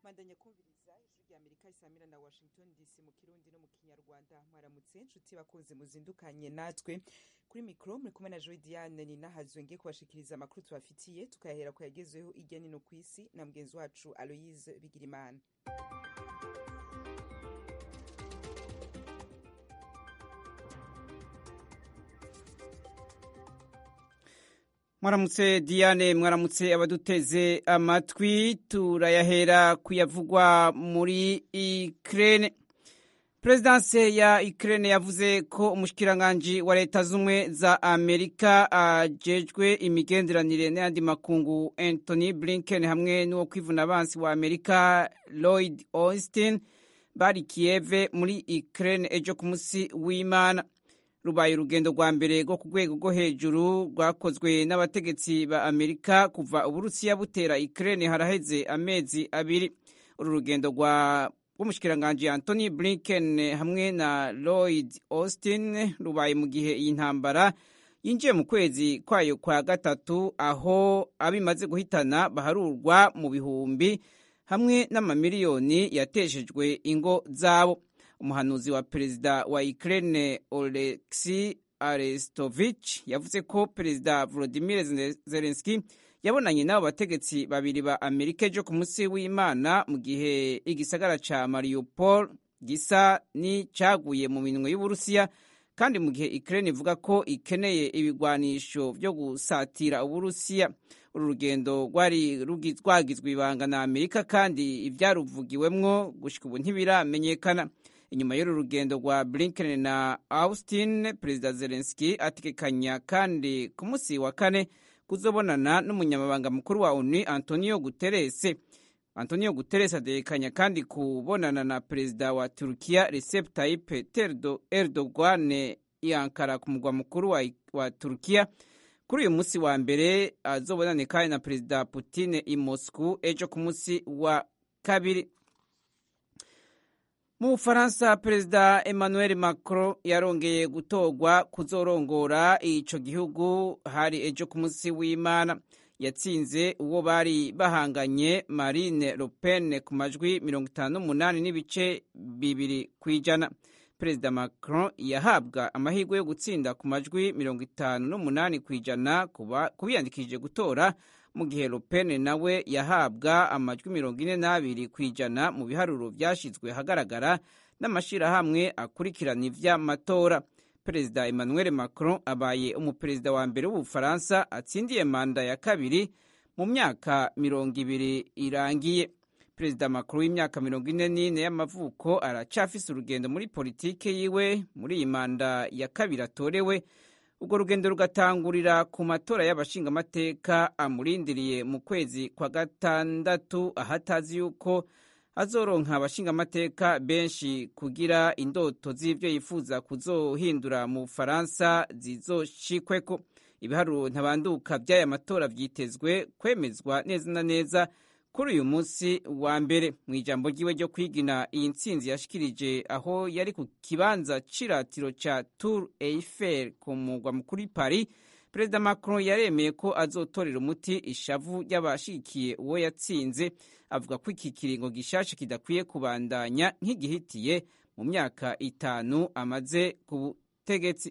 bandanya kumviriza ijwi rya amerika isamira na washington dc mu kirundi no mu kinyarwanda mwaramutse nshuti bakunze muzindukanye natwe kuri mikoro muri kumwe na joy diane ni nahazwe ngiye kubashikiriza amakuru tubafitiye tukayahera ku yagezeho irya nino ku isi na mugenzi wacu aloyise bigirimana mwaramutse diane mwaramutse abaduteze amatwi turayahera kuyavugwa muri ikirere perezidanse ya ikirere yavuze ko umushikiranganji wa leta z'ubumwe za amerika ajejwe imigenderanire n'ayandi makungu anthony blinken hamwe n'uwo kwivuna abansi wa amerika lloyd austin bari kiyeve muri ikirere ejo ku munsi w'imana rubaye urugendo rwa mbere rwo ku rwego rwo hejuru rwakozwe n'abategetsi ba amerika kuva uburusiya butera ikirere haraheze amezi abiri uru rugendo rwa rw'umushikiranganji anthony blinken hamwe na lloyd austin rubaye mu gihe iyi ntambara yinjiye mu kwezi kwayo kwa gatatu aho abimaze guhitana baharurwa mu bihumbi hamwe n'amamiliyoni yateshejwe ingo zabo umuhanuzi wa perezida wa Ukraine Oleksi Arestovich yavuze ko perezida Volodymyr Zelensky yabonanye n'abo bategetsi babiri ba Amerika ejo ku munsi w'Imana mu gihe igisagara ca Mariupol gisa n'icyaguye mu minwe y'Uburusiya kandi mu gihe Ukraine ivuga ko ikeneye ibigwanisho vyo gusatira Uburusiya uru rugendo rwari rwagizwe ibanga na Amerika kandi ivyaruvugiwemwo gushika ubu ntibiramenyekana inyuma y'uru rugendo rwa blinken na austin perezida zelenski ategekanya kandi ku munsi wa kane kuzobonana n'umunyamabanga mukuru wa onu antonio guterres antonio guterres ategekanya kandi kubonana na perezida wa turukiya recep tayyip erdogan yankara ku mugwa mukuru wa, wa turukiya kuri uyu munsi wa mbere azobonane kandi na perezida putin i moscow ejo ku munsi wa kabiri mu bufaransa perezida emmanuel macron yarongeye gutorwa kuzorongora ico gihugu hari ejo ku munsi w'imana yatsinze uwo bari bahanganye marine le pen ku majwi mirongo itanu n'umunani n'ibice bibiri ku ijana perezida macron yahabwa amahirwe yo gutsinda ku majwi mirongo itanu n'umunani ku ijana ku biyandikishije gutora mu gihe Le Pen nawe yahabwa amajwi mirongo ine n'abiri ku ijana mu biharuro byashyizwe ahagaragara n'amashyirahamwe akurikirana ivy'amatora perezida emmanuel macron abaye umuperezida wa mbere w'ubufaransa atsindiye manda ya kabiri mu myaka mirongo ibiri irangiye perezida macron w'imyaka mirongo ine n'ine y'amavuko aracafise urugendo muri politike yiwe muri iyi manda ya kabiri atorewe urwo rugendo rugatangurira ku matora y'abashingamateka amurindiriye mu kwezi kwa gatandatu ahatazi yuko azoronka abashingamateka benshi kugira indoto z'ivyo yifuza kuzohindura mu bufaransa zizoshikweko ibiharuro ntabanduka vy'aya matora vyitezwe kwemezwa neza na neza kuri uyu munsi wa mbere mu ijambo ryiwe ryo kwigina iyi ntsinzi yashikirije aho yari ku kibanza c'iratiro ca Tour Eiffel ku mugwa mukuru Paris perezida Macron yaremeye ko azotorera umuti ishavu ry'abashigikiye uwo yatsinze avuga ko iki kiringo gishasha kidakwiye kubandanya nk'igihitiye mu myaka itanu amaze ku butegetsi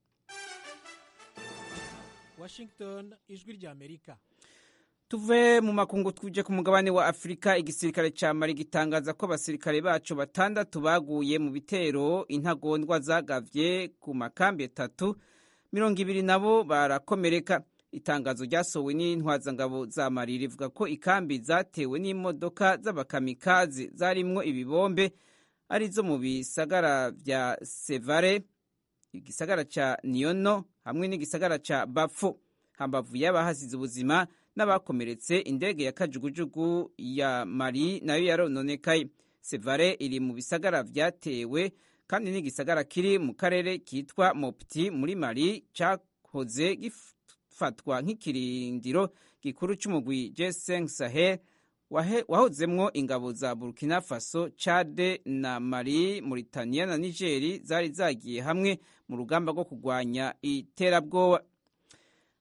Washington ijwi rya Amerika tuve mu makungu tuje ku mugabane wa afurika igisirikare ca mali gitangaza ko abasirikare baco batandatu baguye mu bitero intagondwa zagavye ku makambi atatu mirongo ibiri nabo barakomereka itangazo ryasohowe n'intwazangabo za mali rivuga ko ikambi zatewe n'imodoka z'abakamikazi zarimwo ibibombe arizo mu bisagara vya sevare igisagara ca niyono hamwe n'igisagara ca bafo hambavu y'abahasize ubuzima n'abakomeretse indege ya kajugujugu ya mari nayo yarononekaye sevare iri mu bisagara vyatewe kandi n'igisagara kiri mu karere kitwa mopti muri mari cahoze gifatwa nk'ikirindiro gikuru c'umugwi g5 sahel wahozemwo ingabo za burkina faso chade na mali mauritania na nigeri zari zagiye hamwe mu rugamba rwo kurwanya iterabwoba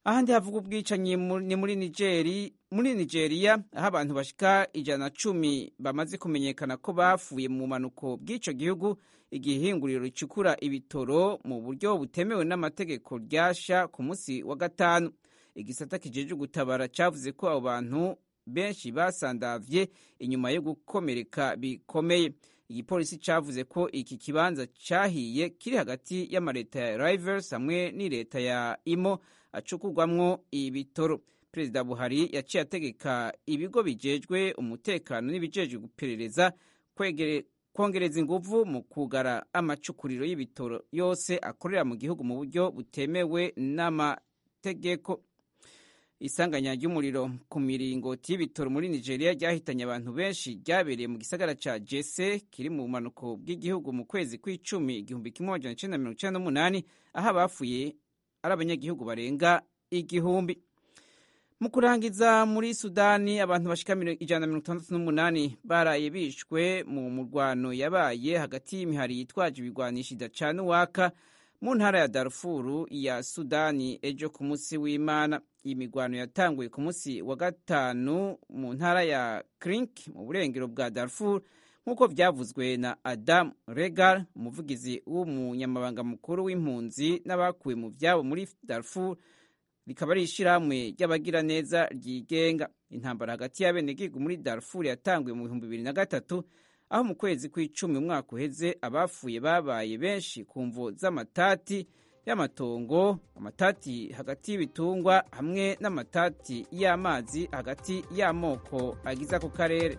ahandi havuga ubwicanyi ni muri nigeri muri nigeria aho abantu bashika ijana na cumi bamaze kumenyekana ko bapfuye mu bumanuko bw'ico gihugu igihe ihinguriro ricukura ibitoro mu buryo butemewe n'amategeko ryasha ku munsi wa gatanu igisata kijeje gutabara cavuze ko abo bantu benshi basandavye inyuma yo gukomereka bikomeye igipolisi cavuze ko iki kibanza cahiye kiri hagati y'amareta ya rivers hamwe n'ireta ya imo acukurwamwo ibitoro perezida buhari yaciye ategeka ibigo bijejwe umutekano n'ibijejwe guperereza kongereza inguvu mu kugara amacukuriro y'ibitoro yose akorera mu gihugu mu buryo butemewe n'amategeko isanganya ry'umuriro ku miringoti y'ibitoro muri nigeria ryahitanye abantu benshi ryabereye mu gisagara ca jese kiri mu bumanuko bw'igihugu mu kwezi kw'icumi igihumbi kimwe amajana icenda mirongo icenda n'umunani aho abapfuye ari abanyagihugu barenga igihumbi mu kurangiza muri sudani abantu bashika ijana na mirongo itandatu n'umunani baraye bishwe mu murwano yabaye hagati y'imihari yitwaje ibigwanisha idacana uwaka mu ntara ya darfuru ya sudani ejo ku munsi w'imana iyi migwano yatanguye ku munsi wa gatanu mu ntara ya krink mu burengero bwa darfur nk'uko byavuzwe na adam regal umuvugizi w'umunyamabanga mukuru w'impunzi n'abakuwe mu byabo muri darfur rikaba ari ishyirahamwe ry'abagiraneza ryigenga intambara hagati y'abenegihugu muri darfur yatanguye mu bihumbi bibiri na gatatu aho mu kwezi kw'icumi umwaka uheze abapfuye babaye benshi ku mvo z'amatati y'amatongo amatati hagati y'ibitungwa hamwe n'amatati y'amazi hagati y'amoko agize ako karere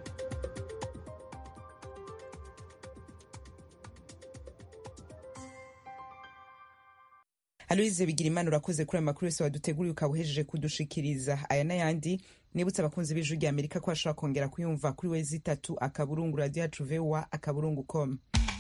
aloyize bigira imana urakoze kuri ayo makuru yose waduteguriye ukaba uhejeje kudushikiriza aya n'ayandi nibutse abakunzi b'ijwi rya amerika ko bashobora kongera kuyumva kuri wezi itatu akaburungu radiyo yacu vowa akaburungu com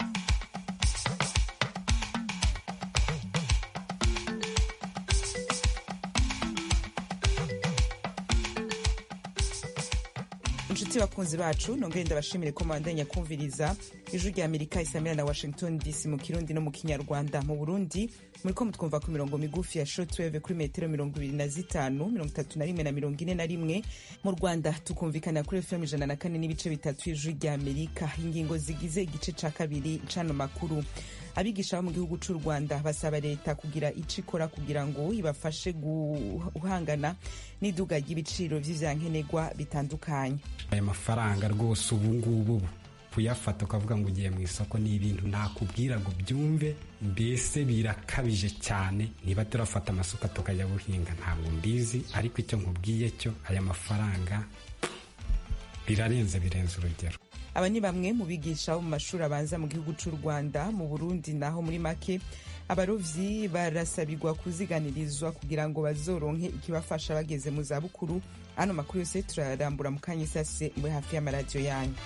inshuti bakunzi bacu nongere ndabashimire ko mwandanya kumviriza ijwi rya amerika isamira na washington dc mu kirundi no mu kinyarwanda mu burundi muri ko mutwumva ku mirongo migufi ya shortwave kuri metero mirongo ibiri na zitanu mirongo itatu na rimwe na mirongo ine na rimwe mu rwanda tukumvikana kuri fm ijana na kane n'ibice bitatu y'ijwi rya amerika ingingo zigize igice ca kabiri cano makuru abigisha bo mu gihugu c'u rwanda basaba leta kugira ico ikora kugira ngo ibafashe guhangana n'iduga ry'ibiciro vy'ivyankenerwa bitandukanye aya mafaranga rwose ubu ngubu kuyafata ukavuga ngo ugiye mu isoko ni ibintu nakubwira ngo byumve mbese birakabije cyane niba turafata amasuka tukajya guhinga ntabwo mbizi ariko icyo nkubwiye cyo aya mafaranga birarenze birenze urugero aba ni bamwe mu bigisha bo mu mashuri abanza mu gihugu cy'u rwanda mu burundi naho muri make abarovyi barasabirwa kuziganirizwa kugira ngo bazoronke ikibafasha bageze mu zabukuru ano makuru yose turarambura mu kanya isase muri hafi y'amaradiyo yanyu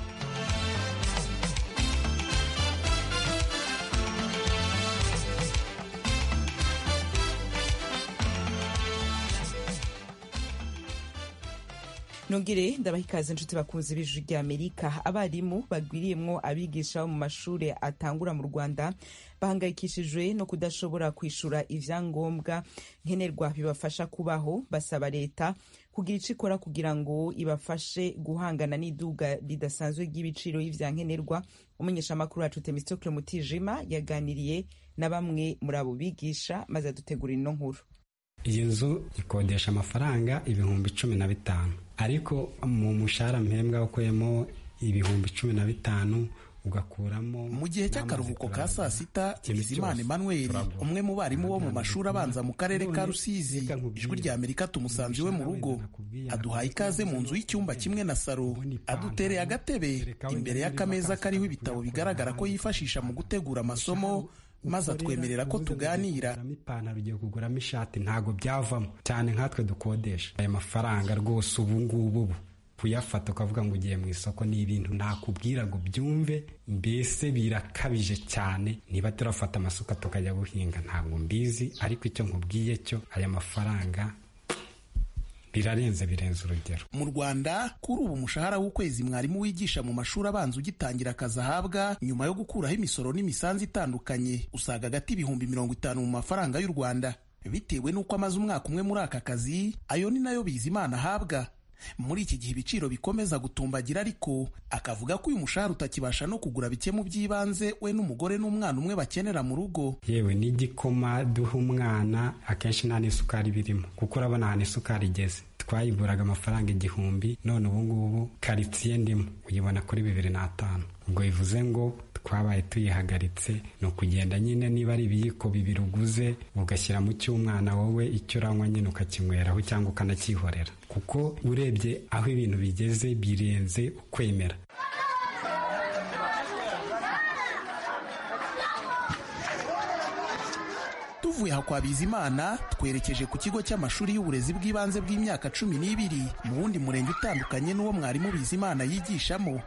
nongere ndabaha ikaze inshuti bakunze b'ijwi rya amerika abarimu bagwiriyemwo abigisha bo mu mashuri atangura mu rwanda bahangayikishijwe no kudashobora kwishura ivyangombwa nkenerwa bibafasha kubaho basaba leta kugira ico ikora kugira ngo ibafashe guhangana n'iduga ridasanzwe ry'ibiciro y'ivyankenerwa umumenyeshamakuru wacu temistokle mutijima yaganiriye na bamwe muri abo bigisha maze adutegurira ino nkuru iyi nzu ikodesha amafaranga ibihumbi cumi na bitanu ariko mu mushahara mpembwa ukuyemo ibihumbi cumi na bitanu ugakuramo mu gihe cy'akaruhuko ka saa sita bizimana emmanuel umwe mu barimu bo mu mashuri abanza mu karere ka rusizi ijwi rya amerika tumusanze iwe mu rugo aduhaye ikaze mu nzu y'icyumba kimwe na saro adutereye agatebe imbere y'akameza kariho ibitabo bigaragara ko yifashisha mu gutegura amasomo maze atwemerera ko tuganira ipantaro ugiye kuguramo ishati ntabwo byavamo cyane nkatwe dukodesha aya mafaranga rwose ubu ngubu kuyafata ukavuga ngo ugiye mu isoko ni ibintu nakubwira ngo byumve mbese birakabije cyane niba turafata amasuka tukajya guhinga ntabwo mbizi ariko icyo nkubwiye cyo aya mafaranga birarenze birenze urugero mu rwanda kuri ubu umushahara w'ukwezi mwarimu wigisha mu mashuri abanza ugitangira akazi ahabwa nyuma yo gukuraho imisoro n'imisanzu itandukanye usaga agati ibihumbi mirongo itanu mu mafaranga y'u rwanda bitewe n'uko amaze umwaka umwe muri aka kazi ayo ni nayo bizimana ahabwa muri iki gihe ibiciro bikomeza gutumbagira ariko akavuga ko uyu mushahara utakibasha no kugura bike mu by'ibanze we n'umugore n'umwana umwe bakenera mu rugo yewe n'igikoma duha umwana akenshi nta n'isukari birimo kuko urabona ahantu isukari igeze twayiguraga amafaranga igihumbi none ubu ngubu karitsiye ndimo uyibona kuri bibiri n'atanu ubwo bivuze ngo twabaye tuyihagaritse ni ukugenda nyine niba ari ibiyiko bibiri uguze ugashyira mu cy'umwana wowe icyo uranywa nyine ukakinyweraho cyangwa ukanacyihorera kuko urebye aho ibintu bigeze birenze ukwemera tuvuye aha kwa bizimana twerekeje ku kigo cy'amashuri y'uburezi bw'ibanze bw'imyaka cumi n'ibiri mu wundi murenge utandukanye n'uwo mwarimu bizimana yigishamo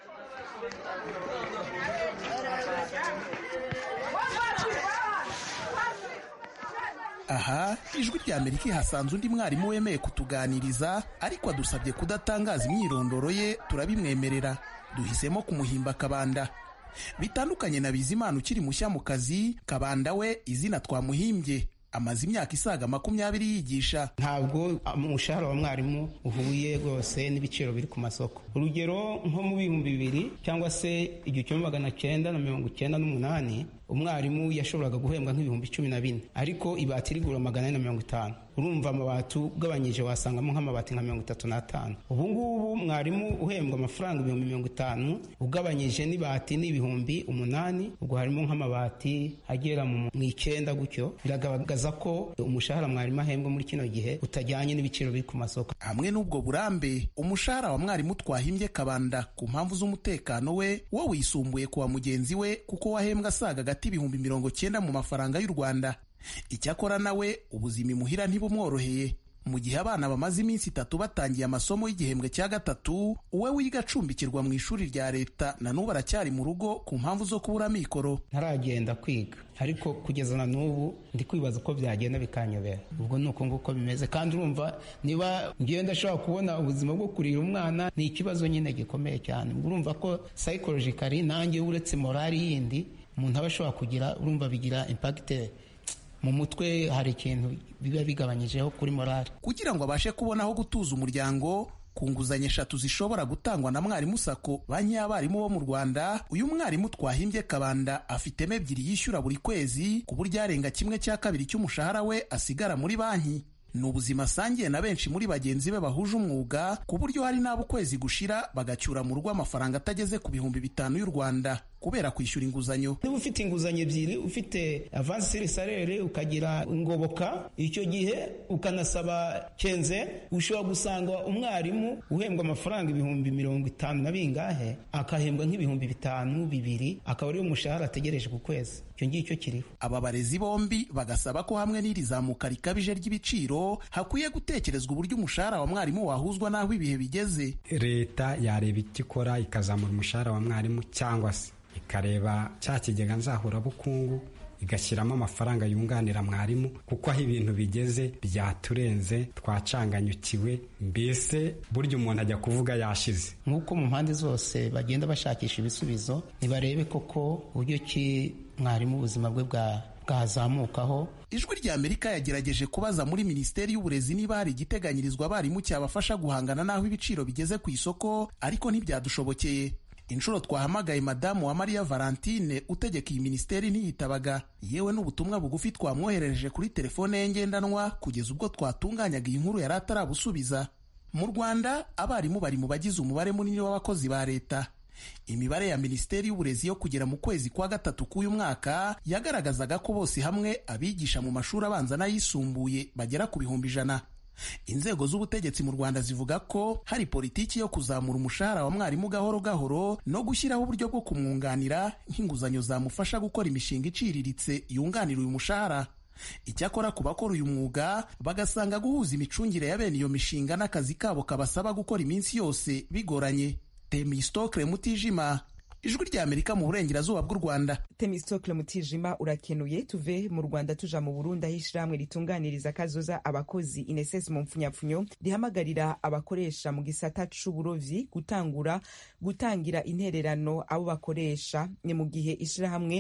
aha ijwi rya amerika ihasanze undi mwarimu wemeye kutuganiriza ariko adusabye kudatangaza imyirondoro ye turabimwemerera duhisemo kumuhimba kabanda bitandukanye na bizimana ukiri mushya mu kazi kabanda we izina twamuhimbye amaze imyaka isaga makumyabiri yigisha ntabwo umushahara wa mwarimu uhuye rwose n'ibiciro biri ku masoko urugero nko mu bihumbi bibiri cyangwa se igihumbi magana cyenda na mirongo icyenda n'umunani umwarimu yashoboraga guhembwa nk'ibihumbi cumi na bine ariko ibati rigura magana ane na mirongo itanu urumva amabati ugabanyije wasangamo nk'amabati nka mirongo itatu n'atanu ubu ngubu mwarimu uhembwa amafaranga ibihumbi mirongo itanu ugabanyije n'ibati n'ibihumbi umunani ubwo harimo nk'amabati agera mu icyenda gutyo biragaragaza ko umushahara mwarimu ahembwa muri kino gihe utajyanye n'ibiciro biri ku masoko hamwe n'ubwo burambe umushahara wa mwarimu twahimbye kabanda ku mpamvu z'umutekano we wo wisumbuye ku wa mugenzi we kuko wahembwa asaga hagati y'ibihumbi mirongo cyenda mu mafaranga y'u rwanda icyakora nawe ubuzima imuhira ntibumworoheye mu gihe abana bamaze iminsi itatu batangiye amasomo y'igihembwe cya gatatu uwe wiga acumbikirwa mu ishuri rya leta na n'ubu aracyari mu rugo ku mpamvu zo kubura amikoro ntaragenda kwiga ariko kugeza na n'ubu ndi kwibaza uko byagenda bikanyobera ubwo ni uko nguko bimeze kandi urumva niba ngewe ndashobora kubona ubuzima bwo kurira umwana ni ikibazo nyine gikomeye cyane urumva ko psychologically nanjye uretse morali yindi umuntu aba ashobora kugira urumva bigira impagite mu mutwe hari ikintu biba bigabanyijeho kuri morali kugira ngo abashe kubona aho gutuza umuryango ku nguzanyo eshatu zishobora gutangwa na mwarimu sako banki y'abarimu bo mu rwanda uyu mwarimu twahimbye kabanda afitemo ebyiri yishyura buri kwezi ku buryo arenga kimwe cya kabiri cy'umushahara we asigara muri banki ni ubuzima asangiye na benshi muri bagenzi be bahuje umwuga ku buryo hari n'abo ukwezi gushira bagacyura mu rugo amafaranga atageze ku bihumbi bitanu y'u rwanda kubera kwishyura inguzanyo niba ufite inguzanyo ebyiri ufite avansi salere ukagira ingoboka icyo gihe ukanasaba kenze ushobora gusanga umwarimu uhembwa amafaranga ibihumbi mirongo itanu na bingahe akahembwa nk'ibihumbi bitanu bibiri akaba ariyo mushahara ategereje ku kwezi icyo ngicyo kiriho aba barezi bombi bagasaba ko hamwe n'iri zamuka rikabije ry'ibiciro hakwiye gutekerezwa uburyo umushahara wa mwarimu wahuzwa n'aho ibihe bigeze leta yareba icyo ikora ikazamura umushahara wa mwarimu cyangwa se ikareba cya kigega nzahurabukungu igashyiramo amafaranga yunganira mwarimu kuko aho ibintu bigeze byaturenze twacanganyukiwe mbese burya umuntu ajya kuvuga yashize nk'uko mu mpande zose bagenda bashakisha ibisubizo ntibarebe koko uburyo ki mwarimu ubuzima bwe bwazamukaho ijwi rya amerika yagerageje kubaza muri minisiteri y'uburezi niba hari igiteganyirizwa abarimu cyabafasha guhangana n'aho ibiciro bigeze ku isoko ariko ntibyadushobokeye inshuro twahamagaye madamu wa mariya valentine utegeka iyi minisiteri ntiyitabaga yewe n'ubutumwa bugufi twamwoherereje kuri telefone ye ngendanwa kugeza ubwo twatunganyaga iyi nkuru yari atarabusubiza mu rwanda abarimu bari mu bagize umubare munini w'abakozi ba leta imibare ya minisiteri y'uburezi yo kugera mu kwezi kwa gatatu k'uyu mwaka yagaragazaga ko bose hamwe abigisha mu mashuri abanza n'ayisumbuye bagera ku bihumbi ijana inzego z'ubutegetsi mu rwanda zivuga ko hari politiki yo kuzamura umushahara wa mwarimu gahoro gahoro no gushyiraho uburyo bwo kumwunganira nk'inguzanyo zamufasha gukora imishinga iciriritse yunganira uyu mushahara icyakora ku bakora uyu mwuga bagasanga guhuza imicungire ya bene iyo mishinga n'akazi kabo kabasaba gukora iminsi yose bigoranye temistokle mutijima ijwi rya amerika mu burengerazuba bw'u rwanda temistokle mutijima urakenuye tuve mu rwanda tuja mu burundi aho ishyirahamwe ritunganiriza kazoza abakozi ineses mu mpfunyapfunyo rihamagarira abakoresha mu gisata c'uburovyi gutangura gutangira intererano abo bakoresha ni mu gihe ishyirahamwe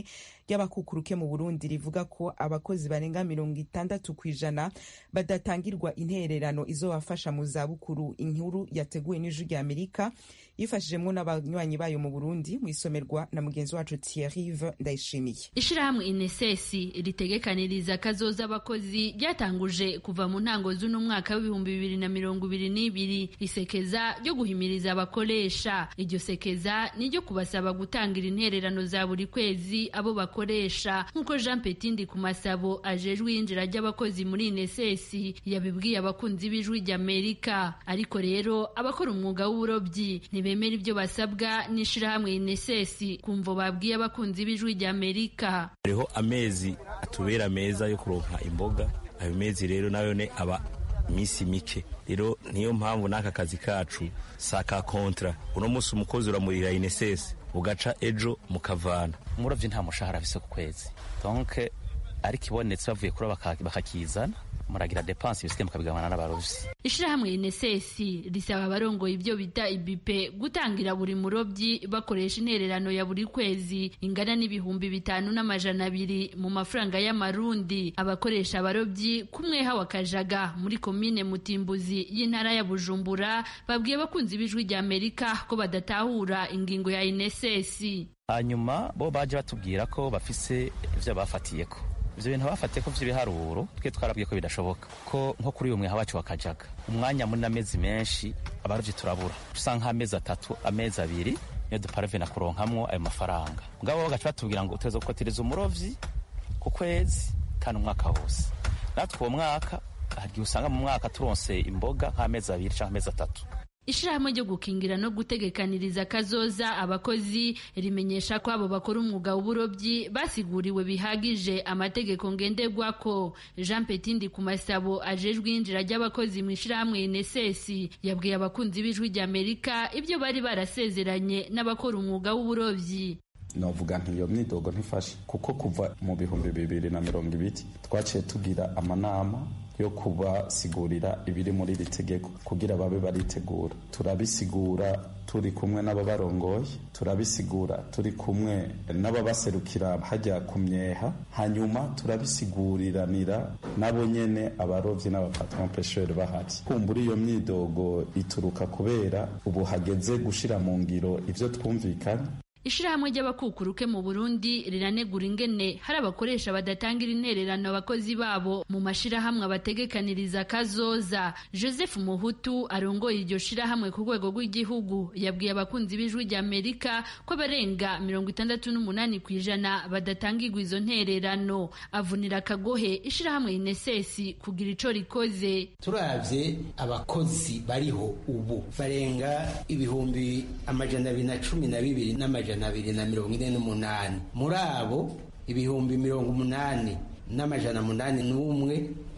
ry'abakukuruke mu burundi rivuga ko abakozi barenga mirongo itandatu ku ijana badatangirwa intererano izobafasha mu zabukuru inkuru yateguwe n'ijwi rya amerika yifashijemwo n'abanywanyi bayo mu burundi mu isomerwa na mugenzi wacu thierrive ndayishimiye ishirahamwe inesesi ritegekaniriza kazoza abakozi ryatanguje kuva mu ntango z'uno mwaka w'ibihumbi bibiri na mirongo ibiri n'ibiri isekeza ryo guhimiriza abakoresha iryo sekeza ni ryo kubasaba gutangira intererano za buri kwezi abo bakoresha nk'uko jean petindi ku masabo ajejwe iyinjira ry'abakozi muri inesesi yabibwiye abakunzi b'ijwi ry'amerika ariko rero abakora umwuga w'uburobyi ntibemera ibyo basabwa n'ishirahamwe inesesi kumvo babwiye abakunzi b'ijwi ry'amerika hariho amezi atubera meza yo kuronka imboga ayo mezi rero nayo ne aba iminsi mike rero niyo mpamvu n'aka kazi kacu saka kontra uno munsi umukozi uramurira inesesi ugaca ejo mukavana umurovyi nta mushahara afise ku kwezi donc ariko ibonetse bavuye kuroba bakakizana muragira depanse ibisigaye mukabigabana n'abarovyi ishirahamwe inesesi risaba abarongoye ibyo bita ibipe gutangira buri murobyi bakoresha intererano ya buri kwezi ingana n'ibihumbi bitanu n'amajana abiri mu mafaranga y'amarundi abakoresha abarobyi kumweha wa kajaga muri komine mutimbuzi y'intara ya bujumbura babwiye abakunzi b'ijwi rya amerika ko badatahura ingingo ya inesesi hanyuma bo baje batubwira ko bafise ivyo bafatiyeko ivyo bintu bafatiye ko vy'ibiharuro twe twarabwiye ko bidashoboka ko nko kuri uyu mweha wacu wakajaga umwanya muri n'amezi menshi abarovyi turabura dusa nk'amezi atatu amezi abiri niyo duparavena kuronkamwo ayo mafaranga mugabo bagaca batubwira ngo uteza gukotereza umurovyi ku kwezi kandi umwaka wose natwe uwo mwaka hagiye usanga mu mwaka turonse imboga nk'amezi abiri canke amezi atatu ishirahamwe ryo gukingira no gutegekaniriza kazoza abakozi rimenyesha ko abo bakora umwuga w'uburobyi basiguriwe bihagije amategeko ngenderwako jean petindi ku masabo ajejwe iyinjira ry'abakozi mu ishirahamwe inesesi yabwiye abakunzi b'ijwi ry'amerika ibyo bari barasezeranye n'abakora umwuga w'uburobyi novuga nti iyo myidogo ntifashe kuko kuva mu bihumbi bibiri na mirongo ibiri twaciye tugira amanama yo kubasigurira ibiri muri iri tegeko kugira babe baritegura turabisigura turi kumwe n'ababarongoye turabisigura turi kumwe n'ababaserukira hajya ku myeha hanyuma turabisiguriranira nabo nyene abarovyi n'abapatron pesheri bahari kumbura iyo myidogo ituruka kubera ubu hageze gushira mu ngiro ivyo twumvikanye ishirahamwe ry'abakukuruke mu burundi riranegura ingene hari abakoresha badatangira intererano abakozi babo mu mashirahamwe abategekaniriza kazoza joseph muhutu arongoye iryo shirahamwe ku rwego rw'igihugu yabwiye abakunzi b'ijwi rya amerika ko abarenga mirongo itandatu n'umunani ku ijana badatangirwa izo ntererano avunira akagohe ishirahamwe inesesi kugira ico rikoze turavye abakozi bariho ubu barenga ibihumbi amajana abiri na cumi na bibiri n'amajana amajana abiri na mirongo ine n'umunani muri abo ibihumbi mirongo umunani n'amajana munani n'umwe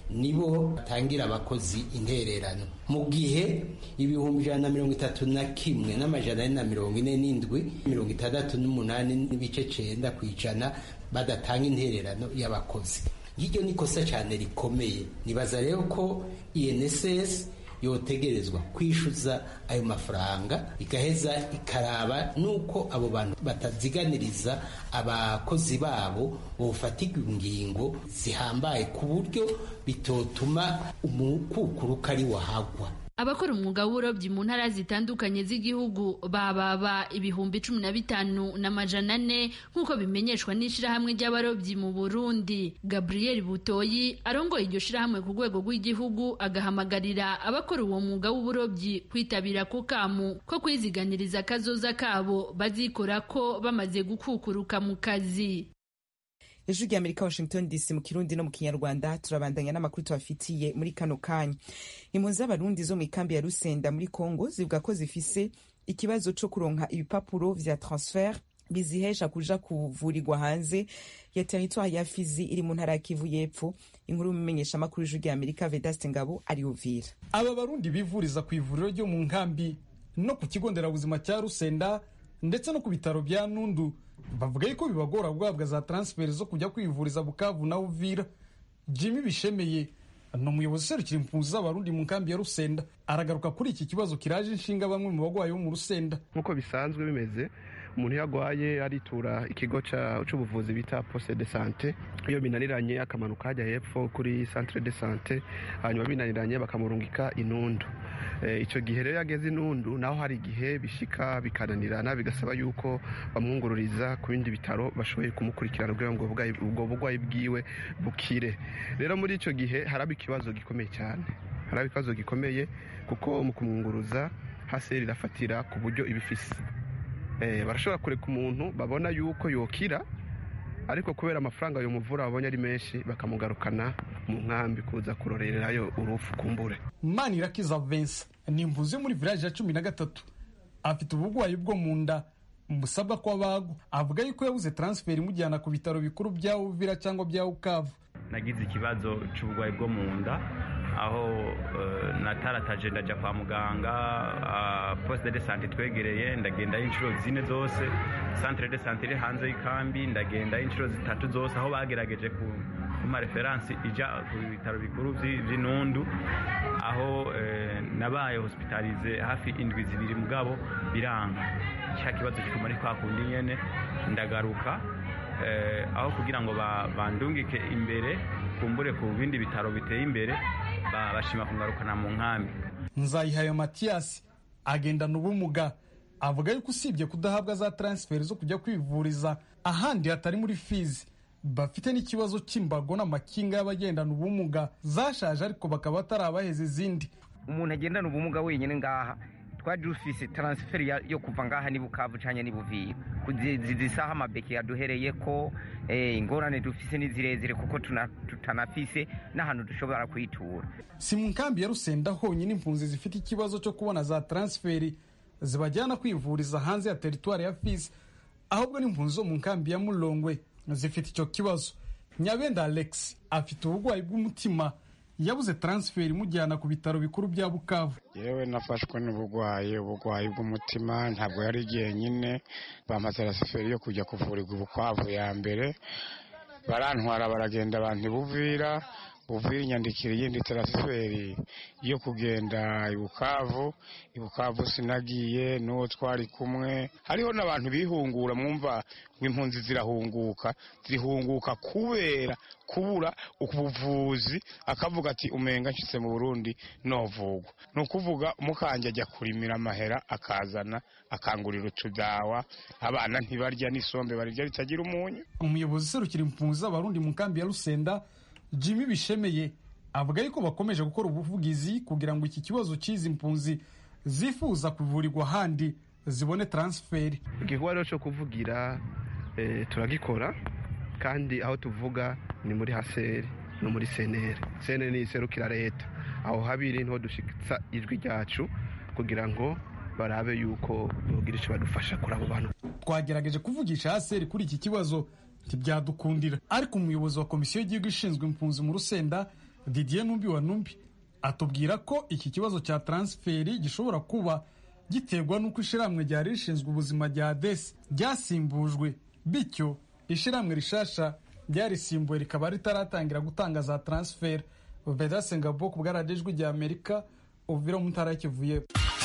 nibo batangira abakozi intererano mu gihe ibihumbi ijana na mirongo itatu na kimwe n'amajana ane na mirongo ine n'indwi mirongo itandatu n'umunani n'ibice cenda ku ijana badatanga intererano y'abakozi iryo ni ikosa cyane rikomeye nibaza rero ko inss yotegerezwa kwishyuza ayo mafaranga igaheza ikaraba nuko abo bantu bataziganiriza abakozi babo bofatirwa ingingo zihambaye ku buryo bitotuma umukukuruka ari wahagwa abakora umwuga w'uburobyi mu ntara zitandukanye z'igihugu bababa ibihumbi cumi na bitanu n'amajana ane nk'uko bimenyeshwa n'ishirahamwe ry'abarobyi mu burundi gabriel butoyi arongoye iryo shirahamwe ku rwego rw'igihugu agahamagarira abakora uwo mwuga w'uburobyi kwitabira ku kamu ko kwiziganiriza akazoza kabo bazikora ko bamaze gukukuruka mu kazi ijwi rya amerika washington dc mu kirundi no mu kinyarwanda turabandanya n'amakuru tubafitiye muri kano kanya impunzi z'abarundi zo mu ikambi ya rusenda muri congo zivuga ko zifise ikibazo co kuronka ibipapuro vya transfer bizihesha kuja kuvurirwa hanze ya teritwari ya fizi iri mu ntara ya kivu y'epfo inkuru y'umumenyesha amakuru y'ijwi rya amerika vedaste ngabo ari uvira aba barundi bivuriza ku ivuriro ryo mu nkambi no ku kigo nderabuzima cya rusenda ndetse no ku bitaro bya nundu bavuga yuko bibagora guhabwa za taransiferi zo kujya kwivuriza bukavu na uvira jimmy bishemeye ni umuyobozi userukira impunzi z'abarundi mu nkambi ya rusenda aragaruka kuri iki kibazo kiraje inshinga bamwe mu bagwayi bo mu rusenda nk'uko bisanzwe bimeze umuntu iyo agwaye aritura ikigo c'ubuvuzi bita poste de sante iyo binaniranye akamanuka hajya hepfo kuri centre de sante hanyuma binaniranye bakamurungika inundu icyo gihe rero yageze inundu naho hari igihe bishika bikananirana bigasaba yuko bamwungururiza ku bindi bitaro bashoboye kumukurikirana kugira ngo ubwo burwayi bwiwe bukire rero muri icyo gihe haraba ikibazo gikomeye cyane haraba ikibazo gikomeye kuko mu kumwunguruza haseri irafatira ku buryo ibifise barashobora kureka umuntu babona yuko yokira ariko kubera amafaranga ayo muvura babonye ari menshi bakamugarukana mu nkambi kuza kurorerayo urufu kumbure manirakiza vensa ni imvuzi yo muri village ya cumi na gatatu afite uburwayi bwo mu nda musabwa ko abagwa avuga yuko yabuze transfer imujyana ku bitaro bikuru bya uvira cyangwa bya ukavu nagize ikibazo cy'uburwayi bwo mu nda aho natarataje ndajya kwa muganga poste de sante twegereye ndagenda inshuro zine zose centre de sante iri hanze y'ikambi ndagenda inshuro zitatu zose aho bagerageje ku kuma referansi ija ku bitaro bikuru by'inundu aho nabaye hospitalize hafi indwi zibiri mugabo biranga cya kibazo kiguma ari kwa kundi nyene ndagaruka aho kugira ngo bandungike imbere kumbure ku bindi bitaro biteye imbere bashima kungarukana mu nkambi nzayihaye matiyasi agendana ubumuga avuga yuko usibye kudahabwa za taransiferi zo kujya kwivuriza ahandi hatari muri fizi bafite n'ikibazo cy'imbago n'amakinga y'abagendana ubumuga zashaje ariko bakaba batarabaheza izindi umuntu agendana ubumuga wenyine ngaha twari dufise taransiferi yo kuva ngaha ni bukavu cyangwa ni buvira zisaha amabeki yaduhereye ko ingorane dufise ni zirezire kuko tutanafise n'ahantu dushobora kuyitura si mu nkambi ya rusenda honyine impunzi zifite ikibazo cyo kubona za taransiferi zibajyana kwivuriza hanze ya teritwari ya fisi ahubwo n'impunzi zo mu nkambi ya murongwe zifite icyo kibazo nyabenda alex afite uburwayi bw'umutima yabuze taransiferi imujyana ku bitaro bikuru bya bukavu yewe nafashwe n'uburwayi uburwayi bw'umutima ntabwo yari igihe nyine bampa taransiferi yo kujya kuvurirwa ubukwavu ya mbere barantwara baragenda abantu buvira buvira inyandikira iyindi taransiferi yo kugenda ibukavu ibukavu sinagiye n'uwo twari kumwe hariho n'abantu bihungura mwumva ngo impunzi zirahunguka zihunguka kubera kubura ubuvuzi akavuga ati umenga nshyitse mu burundi novugwa ni ukuvuga umukanje ajya kurimira amahera akazana akangurira utudawa abana ntibarya n'isombe barirya ritagira umunyu umuyobozi userukira impunzi z'abarundi mu nkambi ya rusenda jimmy bishemeye avuga yuko bakomeje gukora ubuvugizi kugira ngo iki kibazo cy'izi mpunzi zifuza kuvurirwa ahandi zibone taransiferi igikorwa rero cyo kuvugira turagikora kandi aho tuvuga ni muri haseri no muri seneri seneri ni iserukira leta aho habiri niho dushyitsa ijwi ryacu kugira ngo barabe yuko bagira icyo badufasha kuri abo bantu twagerageje kuvugisha haseri kuri iki kibazo ntibyadukundira ariko umuyobozi wa komisiyo y'igihugu ishinzwe impunzi mu rusenda didier numbi wa numbi atubwira ko iki kibazo cya taransiferi gishobora kuba giterwa n'uko ishyirahamwe ryari rishinzwe ubuzima rya desi ryasimbujwe bityo ishyirahamwe rishasha ryarisimbuwe rikaba ritaratangira gutanga za taransiferi vedase ngabo ku bwaradijwi rya amerika uvira mu ntara kivuye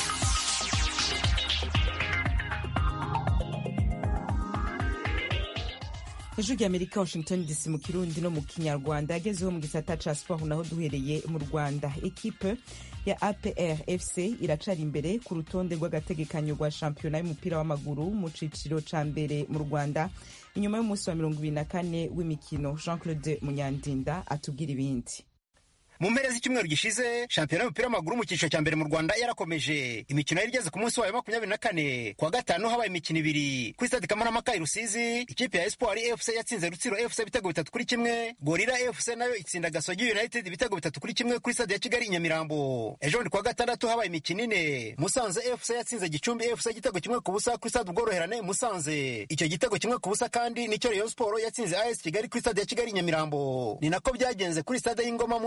ijwi rya amerika washington dc mu kirundi no mu kinyarwanda yagezeho mu gisata ca siporo naho duhereye mu rwanda ekipe ya apr fc iracari imbere ku rutonde rw'agategekanyo rwa shampiyona y'umupira w'amaguru mu ciciro ca mbere mu rwanda inyuma y'umunsi wa mirongo ibiri na kane w'imikino jean claude munyandinda atubwira ibindi mu mpera z'icyumweru gishize shampiyona y'umupira w'amaguru mu cyiciro cya mbere mu rwanda yarakomeje imikino yari igeze ku munsi wayo makumyabiri na kane kuwa gatanu habaye imikino ibiri kuri stade kamarampaka i rusizi ikipe ya espoir fc yatsinze rutsiro fc ibitego bitatu kuri kimwe gorira fc nayo itsinda gasogi united ibitego bitatu kuri kimwe kuri stade ya kigali i nyamirambo ejo bundi kuwa gatandatu habaye imikino ine musanze fc yatsinze gicumbi fc igitego kimwe ku busa kuri stade ubworoherane musanze icyo gitego kimwe ku busa kandi nicyo rayon sport yatsinze as kigali kuri stade ya kigali i nyamirambo ni nako byagenze kuri stade y'ingoma mu ntara y'Iburasirazuba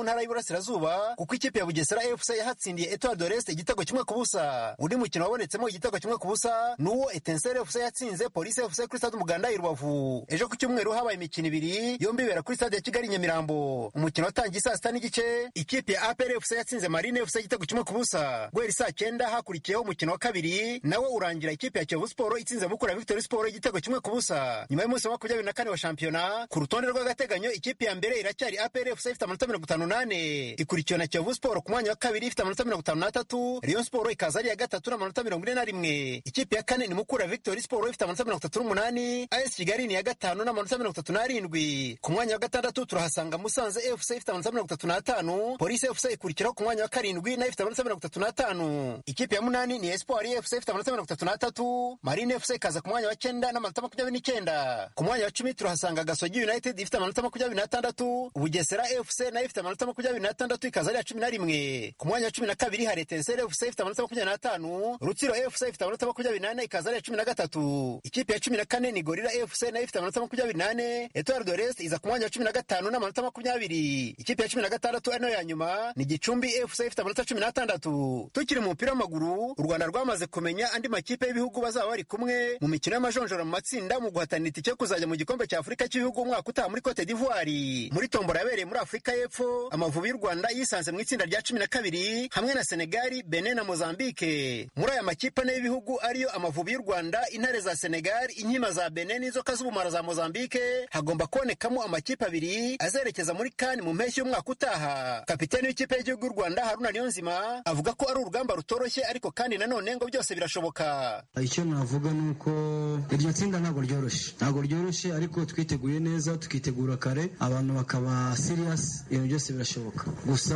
y'Iburasirazuba kuko ikipe ya Bugesera FC yahatsindiye Etoile de l'Est igitego kimwe ku busa undi mukino wabonetsemo igitego kimwe ku busa nuwo Etincelle FC yatsinze Police FC kuri stade Umuganda i Rubavu ejo ku cyumweru habaye imikino ibiri yombi ibera kuri stade ya Kigali Nyamirambo umukino watangiye saa sita n'igice ikipe ya APR FC yatsinze Marine FC igitego kimwe ku busa guhera saa cyenda hakurikiyeho umukino wa kabiri nawe urangira ikipe ya Kiyovu Sport itsinze Mukura Victory Sport igitego kimwe ku busa nyuma y'umunsi wa makumyabiri na kane wa shampiyona ku rutonde rw'agateganyo ikipe ya mbere iracyari APR FC ifite amanota mirongo itanu n'ane ikurikiwe na Kiyovu Sport ku mwanya wa kabiri ifite amanota mirongo itanu n'atatu Rayon Sport ikaza ari iya gatatu n'amanota mirongo ine na rimwe ikipe ya kane ni Mukura Victory Sport ifite amanota mirongo itatu n'umunani AS Kigali ni iya gatanu n'amanota mirongo itatu n'arindwi ku mwanya wa gatandatu turahasanga Musanze FC ifite amanota mirongo itatu n'atanu Police FC ikurikiraho ku mwanya wa karindwi nayo ifite amanota mirongo itatu n'atanu ikipe ya munani ni Espoir FC ifite amanota mirongo itatu n'atatu Marine FC ikaza ku mwanya wa cyenda n'amanota makumyabiri n'icyenda ku mwanya wa cumi turahasanga Gasogi United ifite amanota makumyabiri n'atandatu Bugesera FC nayo ifite amanota makumyabiri n'atandatu ikaza ari iya cumi na rimwe ku mwanya wa cumi na kabiri hari Etincelle FC ifite amanota makumyabiri n'atanu Rutsiro FC ifite amanota makumyabiri n'ane ikaza ari iya cumi na gatatu ikipe ya cumi na kane ni Gorilla FC nayo ifite amanota makumyabiri n'ane Etoile de l'Est iza ku mwanya wa cumi na gatanu n'amanota makumyabiri ikipe ya cumi na gatandatu ari nayo ya nyuma ni Gicumbi FC ifite amanota cumi n'atandatu tukiri mu mupira w'amaguru u Rwanda rwamaze kumenya andi makipe y'ibihugu bazaba bari kumwe mu mikino y'amajonjora mu matsinda mu guhatanira itike yo kuzajya mu gikombe cya Afurika cy'ibihugu umwaka utaha muri Cote d'Ivoire muri tombora yabereye muri Afurika y'Epfo Amavubi y'u Rwanda yisanze mu itsinda rya cumi na kabiri hamwe na Senegal Benin na Mozambique muri aya makipe ane y'ibihugu ariyo Amavubi y'u Rwanda intare za Senegal inkima za Benin n'inzoka z'ubumara za Mozambique hagomba kubonekamo amakipe abiri azerekeza muri CAN mu mpeshyi y'umwaka utaha kapiteni w'ikipe y'igihugu y'u Rwanda Haruna Niyonzima avuga ko ari urugamba rutoroshye ariko kandi nanone ngo byose birashoboka icyo navuga ni uko iryo tsinda ntabwo ryoroshye ntabwo ryoroshye ariko twiteguye neza tukitegura kare abantu bakaba serious ibintu byose birashoboka gusa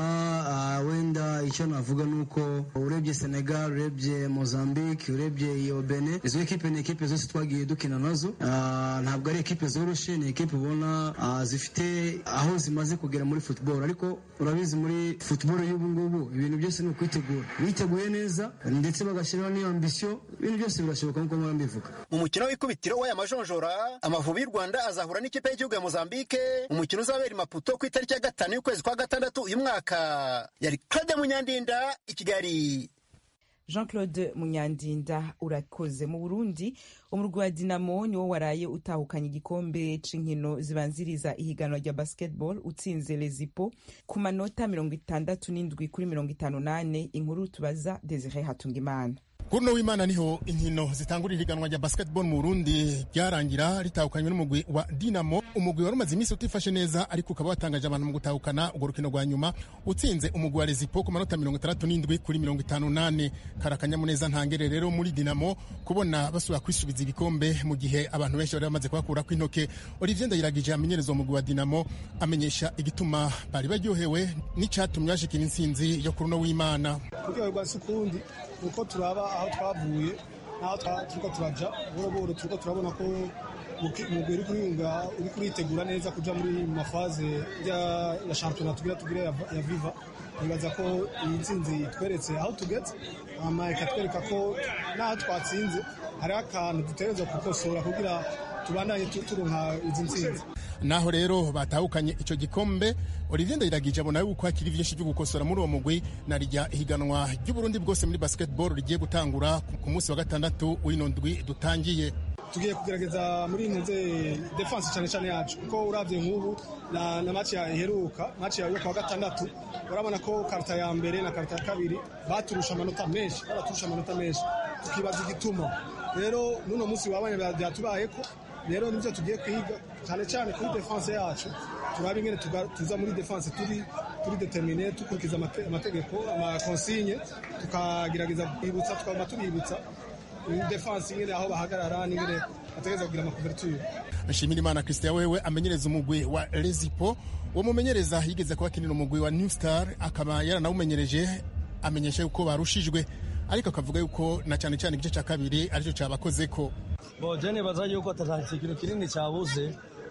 wenda icyo navuga ni uko urebye Senegal urebye Mozambique urebye iyo Benin izo ekipe ni ekipe zose twagiye dukina nazo ntabwo ari ekipe zoroshye ni ekipe ubona zifite aho zimaze kugera muri football ariko urabizi muri football y'ubu ngubu ibintu byose ni ukwitegura biteguye neza ndetse bagashyiraho n'iyo ambisiyo ibintu byose birashoboka nk'uko mpora mbivuga mu mukino w'ikubitiro w'aya majonjora amavubi y'u rwanda azahura n'ikipe y'igihugu ya mozambique umukino uzabera i maputo ku itariki ya gatanu y'ukwezi kwa gatandatu uyu mwaka yari claude munyandinda i kigali jean claude munyandinda urakoze mu burundi umurwi wa dinamo niwo waraye utahukanye igikombe c'inkino zibanziriza ihiganwa rya basketball utsinze lezipo ku manota mirongo itandatu n'indwi kuri mirongo itanu n'ane inkuru tubaza desire hatungimana kuruno w'imana niho inkino zitangurira ihiganwa rya basketball mu Burundi ryarangira ritahukanywe n'umugwi wa Dinamo umugwi wari umaze iminsi utifashe neza ariko ukaba watangaje abantu mu gutahukana urwo rukino rwa nyuma utsinze umugwi wa Rezipo ku manota mirongo itandatu n'indwi kuri mirongo itanu n'ane karakanyamuneza ntangere rero muri Dinamo kubona basubira kwisubiza ibikombe mu gihe abantu benshi bari bamaze kubakura kw'intoke Olivier Ndayiragije amenyereza umugwi wa Dinamo amenyesha igituma bari baryohewe n'icatumye bashikira intsinzi yo kuruno w'imana kuryoherwa si ukundi uko turaba aho twavuye n'aho turiko turaja buhoro buhoro turiko turabona ko umugwi uri kuriyunga uri kuritegura neza kuja muri mafaze ya shampiyona tugira tugire ya viva nibaza ko iyi ntsinzi itweretse aho tugeze hama ikatwereka ko n'aho twatsinze hariho akantu dutegerezwa gukosora kugira tubandanye turonka izi ntsinzi naho rero batahukanye ico gikombe Olivier Ndayiragije abona yuko hakiri vyinshi byo gukosora muri uwo mugwi na rya ihiganwa ry'Uburundi bwose muri basketball rigiye gutangura ku munsi wa gatandatu w'ino ndwi dutangiye tugiye kugerageza muri ntuze defense cyane cyane yacu kuko uravye nk'ubu na, na match iheruka match yo kwa gatandatu urabona ko karta ya mbere na karta ya kabiri baturusha amanota menshi baraturusha amanota menshi tukibaza igituma rero nuno munsi wabanye byatubayeko rero nibyo tugiye kwiga cyane cyane kuri defense yacu turabe ingene tuza muri defense turi turi determine dukurikiza amategeko amakonsigne tukagerageza kwibutsa tukaba tubibutsa defense ingene aho bahagarara n'ingene bategereza kugira amakuverture nshimira imana christian wewe amenyereza umugwi wa lezipo uwo mumenyereza yigeze kuba akinira umugwi wa new star akaba yaranawumenyereje amenyesha yuko barushijwe ariko akavuga yuko na cyane cyane igice cya kabiri aricyo cyabakoze ko bo je nibaza yuko atari ikintu kinini cyabuze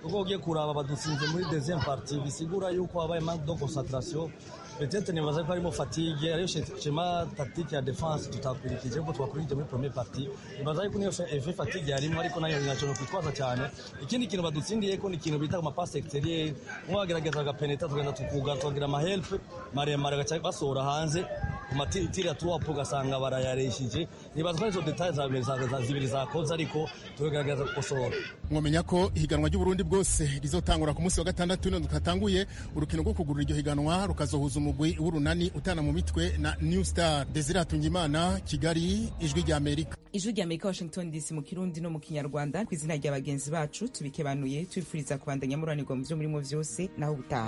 kuko ugiye kuraba badutsinze muri deuxième partie bisigura yuko habaye manque de concentration peut-être nibaza ko harimo fatigue ariyo shema tactique ya defense tutakurikije kuko twakurikije muri première partie nibaza yuko niyo effet fatigue yarimo ariko nayo ntacyo kwitwaza cyane ikindi kintu badutsindiye ko ni ikintu bita ama passe extérieur nko bagerageza agapenetra tugenda tukuga tukagira ama help maremare gaca basohora hanze ku matiri ya tuwapu ugasanga barayareshije nibaza ko arizo detail za zibiri zakoze ariko tugerageza gukosora mwamenya ko ihiganwa ry'uburundi bwose rizotangura ku munsi wa gatandatu none twatanguye urukino rwo kugurura iryo higanwa rukazohuza umugwi w'urunani utana mu mitwe na new star desire hatungimana kigali ijwi rya amerika ijwi rya amerika washington dc mu kirundi no mu kinyarwanda ku izina rya bagenzi bacu tubikebanuye tubifuriza kubandanya muranirwa mu byo murimo byose naho ubutaha